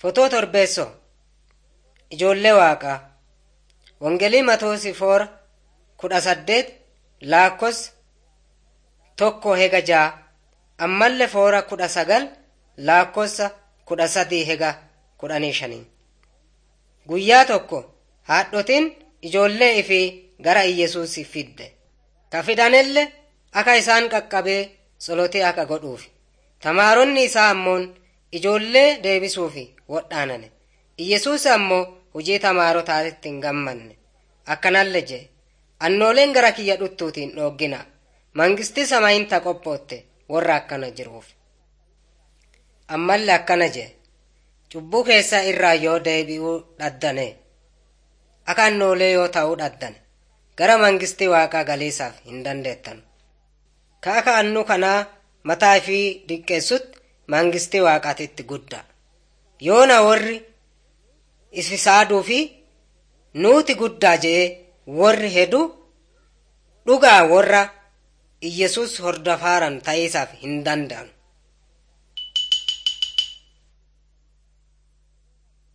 Fotoo Torbeessoo Ijoollee Waaqaa Wangeelii Matoosi Foora kudha saddeet Laakkoofsa tokko hega ja'a ammallee foora kudha sagal Laakkoofsa kudha sadii hega kudhanii shanii. Guyyaa tokko haadhotiin ijoollee ifii gara Iyyesuus fidde. Ka fidanelle akka isaan qaqqabee tsolotee akka godhuufi. Tamaaronni isaa ammoon ijoollee deebisuufi wodhaanane. Iyyesuus ammoo hojii tamaarotaatti hin gammanne. Akkanalle jee annooleen gara kiyya dhuttuutiin dhooggina. Mangisti samaayinta qophootte warra akkana jiruuf. Ammallee akkana jee cubbuu keessa irraa yoo deebi'uu dhaddane akka annoolee yoo ta'uu dhaddan gara mangistii waaqaa galiisaaf hin dandeettan. Ka akka annu kanaa mataa fi diqqeessutti mangistii waaqaatitti guddaa. Yoona warri isisaaduu fi nuuti guddaa jee warri hedu dhugaa warra Iyyesuus hordofaaran ta'iisaaf hin danda'an.